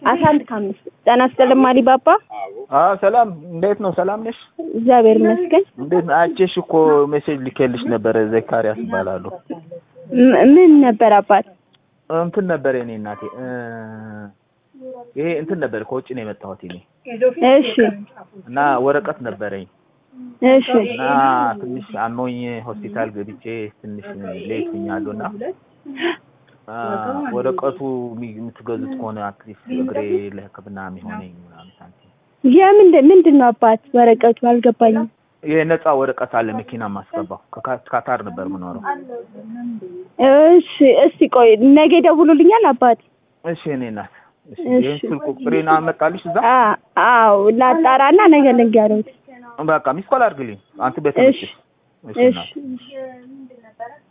አስራ አንድ ከአምስት ጤና ይስጥልኝ አሊባባ። አዎ ሰላም፣ እንዴት ነው? ሰላም ነሽ? እግዚአብሔር ይመስገን። እንዴት ነው? አይቼሽ እኮ ሜሴጅ ልኬልሽ ነበረ። ዘካሪያስ እባላለሁ። ም- ምን ነበር አባት? እንትን ነበር የኔ እናቴ እ ይሄ እንትን ነበር ከውጭ ነው የመጣሁት እኔ እሺ እና ወረቀት ነበረኝ እሺ እና ትንሽ አሞኝ ሆስፒታል ገብቼ ትንሽ ሌት ሆኛለሁ እና አ፣ ወረቀቱ የሚ- የምትገዙት ከሆነ አትሊስት እግሬ ለሕክምና የሚሆነኝ ምናምን ሳንቲም የምንድን ምንድን ነው አባት ወረቀቱ አልገባኝም። የነፃ ወረቀት አለ መኪና ማስገባው ከካ- ካታር ነበር የምኖረው። እሺ እስቲ ቆይ ነገ ደውሉልኛል አባት። እሺ እኔ እናት እሺ እሺ። ይህን ስልክ ቁጥሬን አመጣልሽ እዛ አ- አዎ ላጣራና ነገ ልንገሩት። በቃ ሚስ ኮል አድርግልኝ አንተ ቤት እሺ መጥተሽ እሺ እሺ እናት